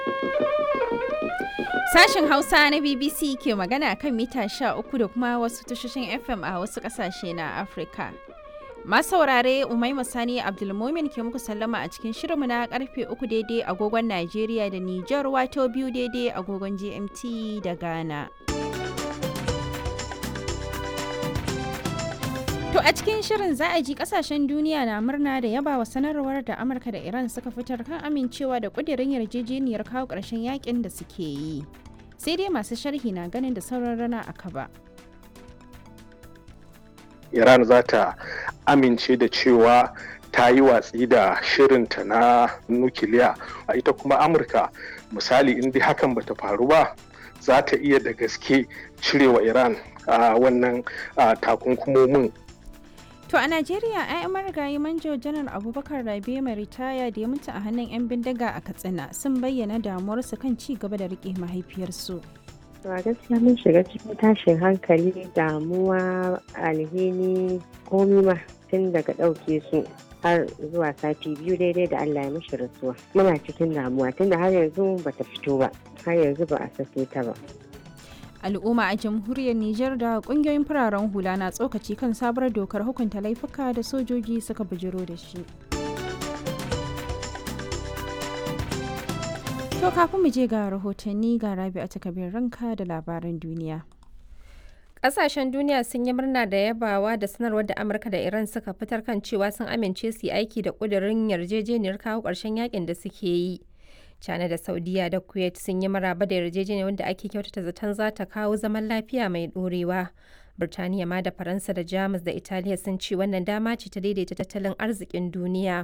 Sashen Hausa na BBC ke magana kan mita 13 da kuma wasu tashoshin FM a wasu ƙasashe na Afirka. Masu saurare Umaima Sani Abdulmumin ke muku sallama a cikin shirinmu na karfe uku daidai agogon Najeriya da Nijar wato biyu daidai agogon GMT da Ghana. To a cikin shirin za a ji kasashen duniya na murna da yaba wa sanarwar da Amurka da Iran suka fitar kan amincewa da kudirin yarjejeniyar kawo ƙarshen yakin da suke yi. Sai dai masu sharhi na ganin da sauran rana a kaba. Iran za ta amince da cewa ta yi watsi da shirinta na nukiliya a ita kuma Amurka misali in dai hakan bata faru ba za ta iya da gaske cirewa Iran a wannan takunkumomin To a Najeriya, 'ya'yan marigayi manjo janar Abubakar Rabe mai ritaya da ya mutu a hannun 'yan bindiga a Katsina sun bayyana damuwarsu kan ci gaba da rike mahaifiyarsu. a gaskiya mun shiga cikin tashin hankali damuwa alhini komi ma tun daga ɗauke su har zuwa sati biyu daidai da Allah ya mishi rasuwa muna cikin damuwa tunda har yanzu bata fito ba har yanzu ba a sake ta ba al'umma a jamhuriyar Nijar da kungiyoyin fararen hula na tsokaci kan sabuwar dokar hukunta laifuka da sojoji suka bujiro da shi. To kafin mu je ga rahotanni ga rabi a takabin ranka da labaran duniya. Ƙasashen duniya sun yi murna da yabawa da sanarwar da Amurka da Iran suka fitar kan cewa sun amince su yi aiki da ƙudurin yarjejeniyar kawo ƙarshen yakin da suke yi. China da Saudiya da Kuwait sun yi maraba da yarjejeniyar wanda ake kyautata zaton za ta kawo zaman lafiya mai ɗorewa. Birtaniya ma da Faransa da Jamus da Italiya sun ce wannan dama ce ta daidaita tattalin arzikin duniya.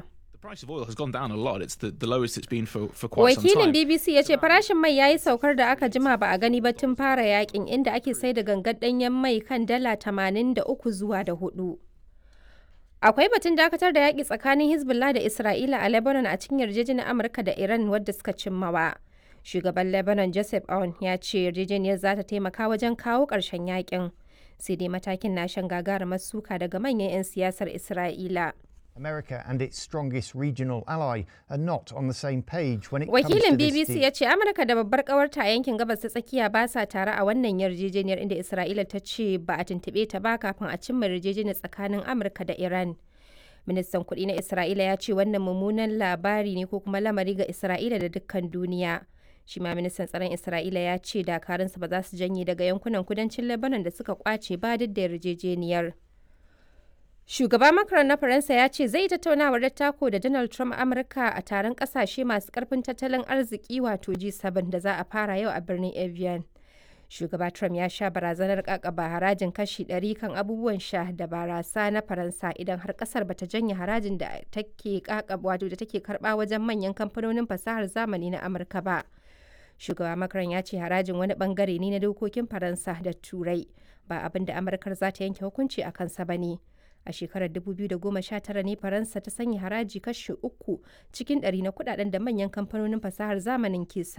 Wakilin BBC ya ce farashin mai ya yi saukar da aka jima ba a gani ba tun fara yakin inda ake sai da gangar ɗanyen mai kan dala 83 zuwa da hudu. Akwai batun dakatar da yaƙi tsakanin Hezbollah da Isra'ila a Lebanon a cikin yarjejeniyar Amurka da Iran wadda suka cimmawa. Shugaban Lebanon Joseph Aoun ya ce yarjejeniyar za ta taimaka wajen kawo ƙarshen yaƙin. Sai dai matakin na shan gagarumar suka daga manyan 'yan siyasar Isra'ila. America and its strongest regional ally are not on the same page when it Wakilin comes to this BBC deal. ya ce Amurka da babbar kawarta a yankin gabas ta tsakiya ba sa tare a wannan yarjejeniyar inda Isra'ila ta ce ba a tuntuɓe ta ba kafin a cimma yarjejeniyar tsakanin Amurka da Iran. Ministan kuɗi na Isra'ila ya ce wannan mummunan labari ne ko kuma lamari ga Isra'ila da dukkan duniya. Shi ma ministan tsaron Isra'ila ya ce dakarunsa ba za su janye daga yankunan kudancin Lebanon da suka kwace ba duk da yarjejeniyar. Shugaba Macron na Faransa ya ce zai tattaunawar dattako da Donald Trump Amurka a taron kasashe masu karfin tattalin arziki wato G7 da za a fara yau a birnin Evian. Shugaba Trump ya sha barazanar kakaba harajin kashi 100 kan abubuwan sha da barasa na Faransa idan har kasar bata janye harajin da take kakaba wato da take karba wajen manyan kamfanonin fasahar zamani na Amurka ba. Shugaba Macron ya ce harajin wani bangare ne na dokokin Faransa da Turai ba abin da Amurkar za ta yanke hukunci a kansa ba ne. a shekarar 2019 ne faransa ta sanya haraji kashi uku cikin ɗari na kudaden da manyan kamfanonin fasahar zamanin ke